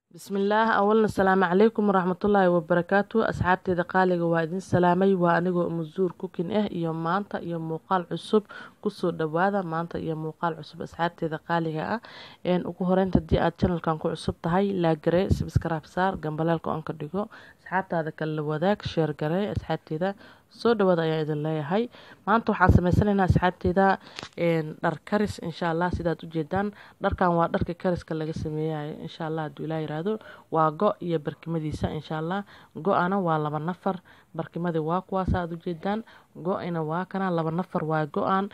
bismillaah awalna salaamu calaykum waraxmatullaahi wabarakaatu asxaabteeda qaaliga waa idin salaamay waa anigoo musuur kukin ah iyo maanta iyo muuqaal cusub kusoo dhawaada maanta iyo muuqaal cusub asxaabteeda qaaliga ah ugu horeynta haddii aad janalkan ku cusub tahay laagare sibskraib saar gambaleelka oon ka dhigo asxaabtaada kale la wadaag sheer gare asxaabteeda soo dhawaada ayaa idin leeyahay maanta waxaan sameysanaynaa asxaabteeda dhar karis insha allah sidaad ujeedaan dharkan waa dharka kariska laga sameeyayo insha allah hadduu ilaa yiraahdo waa go iyo barkimadiisa insha allah go-ana waa laba nafar barkimadii waa kuwaasa aad ujeedaan go-ina waa kana laba nafar waa go-an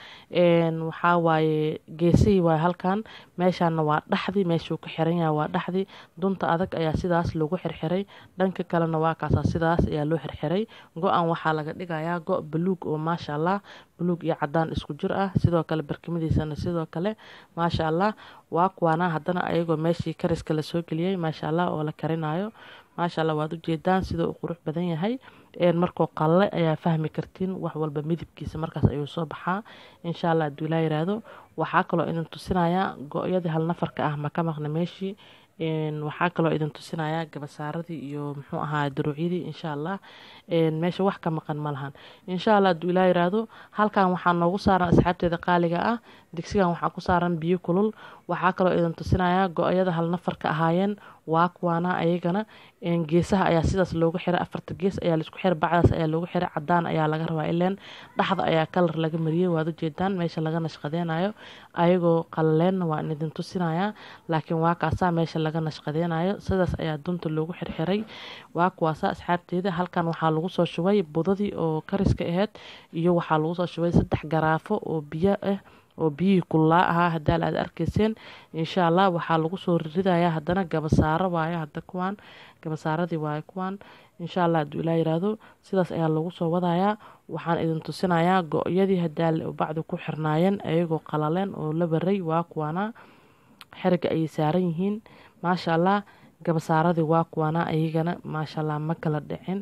waxaa waaye geesihii waa halkan meeshaana waa dhaxdi meeshuu ka xiran yahay waa dhaxdi dunta adag ayaa sidaas lagu xirxiray dhanka kalena waa kaasa sidaas ayaa loo xirxiray go-an waxaa laga dhigayaa go baluug oo maasha allah buluug iyo cadaan isku jir ah sidoo kale barkimadiisana sidoo kale maasha allah waa kuwaana haddana ayagoo meeshii kariska lasoo geliyey maasha allah oo la karinayo maasha allah waad ujeedaan sidoo uu qurux badan yahay markuu qalle ayaa fahmi kartiin wax walba midabkiisa markaas ayuu soo baxaa insha allah hadduu ilaa yiraahdo waxaa kaloo idin tusinayaa go-yadii hal nafarka ah ma ka maqna meeshii waxaa kaloo idin tusinayaa gabasaaradii iyo muxuu ahaa daruucyadii insha allah meesha wax ka maqan ma lahan insha allah hadduu ilaa yiraahdo halkan waxaa noogu saaran asxaabteeda qaaliga ah digsigan waxaa ku saaran biyo kulul waxaa kaloo idin tusinayaa go-yada hal nafarka ahaayeen waa kuwaana ayagana geesaha ayaa sidaas loogu xiray afarta gees ayaa laisku xiray bacdaas ayaa loogu xiray cadaan ayaa laga rabaa ileen dhaxda ayaa kalar laga mariyey waad ujeedaan meesha laga nashqadeynayo ayagoo qaleleenna waa idin tusinayaa laakiin waa kaasaa meesha laga nashqadeynayo sidaas ayaa dunta loogu xirxiray waa kuwaasa asxaabteeda halkan waxaa lagu soo shubay budadii oo kariska aheyd iyo waxaa lagu soo shubay saddex garaafo oo biyo ah oo biyihii kullaa ahaa hadaal aad arkayseen insha allah waxaa lagu soo ridayaa haddana gabasaaro waayo hadda kuwaan gabasaaradii waayo kuwaan insha allah hadduu ilaa yiraahdo sidaas ayaa lagu soo wadayaa waxaan idin tusinayaa go-yadii hadaal bacdu ku xirnaayeen ayagoo qalaleen oo la baray waa kuwaana xeriga ayay saaran yihiin maasha allah gabasaaradii waa kuwaana ayagana maasha allah ma kala dhicin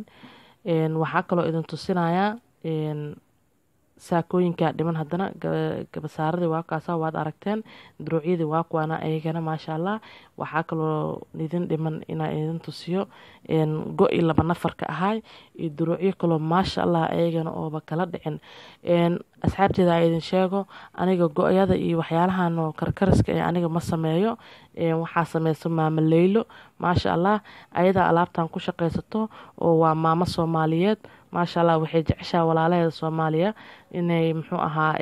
waxaa kaloo idin tusinayaa saakooyinkaa dhiman haddana gabasaaradii waa kaasa waad aragteen duruucyadii waa kuwaana ayagana maasha allah waxaa kaloo idin dhiman inaa idin tusiyo go-i laba nafarka ahaay iyo duruucyo kaloo maasha allah ayagana ooba kala dhicin asxaabteeda a idin sheego aniga go-yada iyo waxyaalahan oo karkariska ee aniga ma sameeyo waxaa sameyso maamo leylo maasha allah ayadaa alaabtan ku shaqaysato oo waa maamo soomaaliyeed maasha allah waxay jeceshaa walaalaheeda soomaaliya inay muxuu ahaa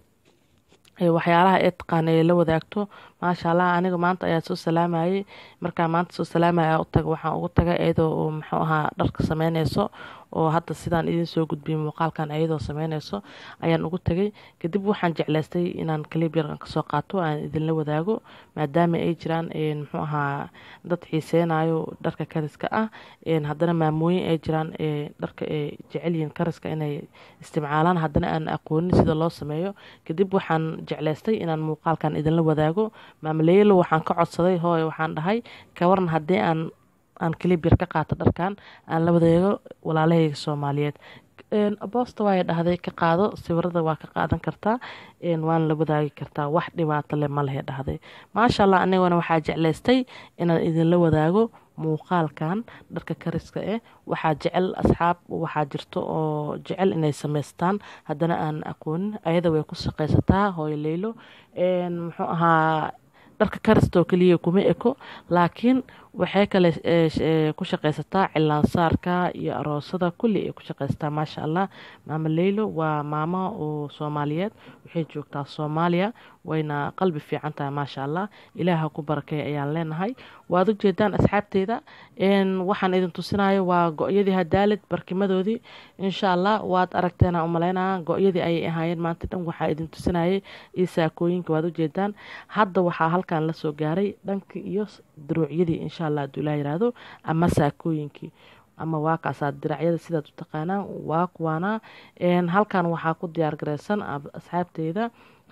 waxyaalaha ee taqaana ay la wadaagto maasha allah aniga maanta ayaa soo salaamayay markaa maanta soo salaamaya utaga waxaan ugu tagay iyadoo uu muxuu ahaa dharka sameyneyso oo hadda sidaan idin soo gudbiyay muuqaalkan iyadoo sameyneyso ayaan ugu tagay kadib waxaan jecleystay inaan kalib yarkan kasoo qaato aan idinla wadaago maadaama ay jiraan muxuu ahaa dad xiiseynayo dharka kariska ah haddana maamooyin ay jiraan dharka ay jecelyihiin kariska inay isticmaalaan haddana aan aqoonin sida loo sameeyo kadib waxaan jecleystay inaan muuqaalkan idinla wadaago maamaleeyalo waxaan ka codsaday hooy waxaan dhahay kawaran haddii aan aan kalib yar ka qaato dharkan aan la wadeego walaalahayga soomaaliyeed boosta waay dhahday ka qaado sawirada waa ka qaadan kartaa waana la wadaagi kartaa wax dhibaato leh ma lehe dhahday maasha allah aniguna waxaa jeclaystay inaan idinla wadaago muuqaalkan dharka kariska eh waxaa jecel asxaab waxaa jirto oo jecel inay sameystaan haddana aan aqoonin ayada way ku shaqaysataa hooyo leylo muxuu ahaa dharka karistoo keliya kuma eko laakiin waxay kale ku shaqaysataa cilaansaarka iyo aroosada kulli ay ku shaqaysataa maasha allah maamo leylo waa maamo oo soomaaliyeed waxay joogtaa soomaaliya wayna qalbi fiican tahay maasha allah ilaaha ku barakeey ayaan leenahay waad u jeedaan asxaabteeda waxaan idin tusinayo waa go-yadii hadaalid barkimadoodii insha allah waad aragteena umaleynaa go-yadii ayay ahaayeen maanta dhan waxaa idin tusinayay iyo saakooyinka waad ujeedaan hadda waxaa halkan lasoo gaaray dhanka iyo daruucyadii insha allah hadduu ilaa yiraahdo ama saakooyinkii ama waa kaasaa diracyada sidaad u taqaanaan waa kuwaana halkan waxaa ku diyaar gareysan asxaabteyda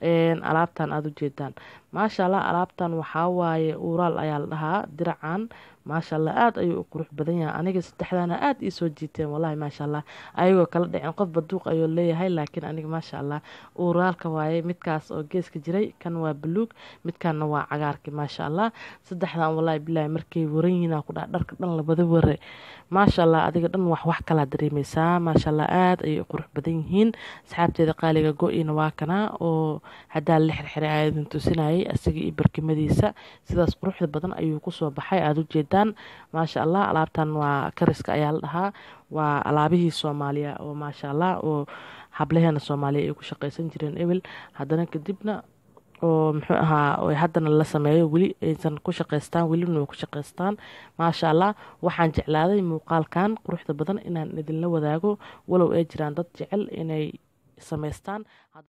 alaabtan aada u jeedaan maasha allah alaabtan waxaa waaye uuraal ayaa la dhahaa diracan maasha allah aada ayuu u qurux badan yahay aniga saddexdaana aada ii soo jiiteen wallaahi maasha allah ayagoo kala dhicin qof baduuq ayuu leeyahay laakiin aniga maasha allah uuraalka waaye midkaas oo geeska jiray kan waa buluug midkaanna waa cagaarki maasha allah saddexdan wallaahi bilaahi markay waran yihiin ku dhaha dharka dhan labada ware maasha allah adiga dhan wax wax kalaa dareemeysaa maasha allah aada ayay u qurux badan yihiin asxaabteeda qaaliga go-iina waa kanaa oo haddaa la xirxiray aadin tusinayay isaga iyo barkimadiisa sidaas quruxda badan ayuu kusoo baxay aada u jeedaan maasha allah alaabtan waa kariska ayaa la dhahaa waa alaabihii soomaaliya oo maasha allah oo hablaheena soomaaliya ay ku shaqaysan jireen ebel haddana kadibna oo muxuu ahaa haddana la sameeyo weli aysan ku shaqaystaan welina way ku shaqaystaan maasha allah waxaan jeclaaday muuqaalkan quruxda badan inaan idinla wadaago walow ay jiraan dad jecel inay samaystaan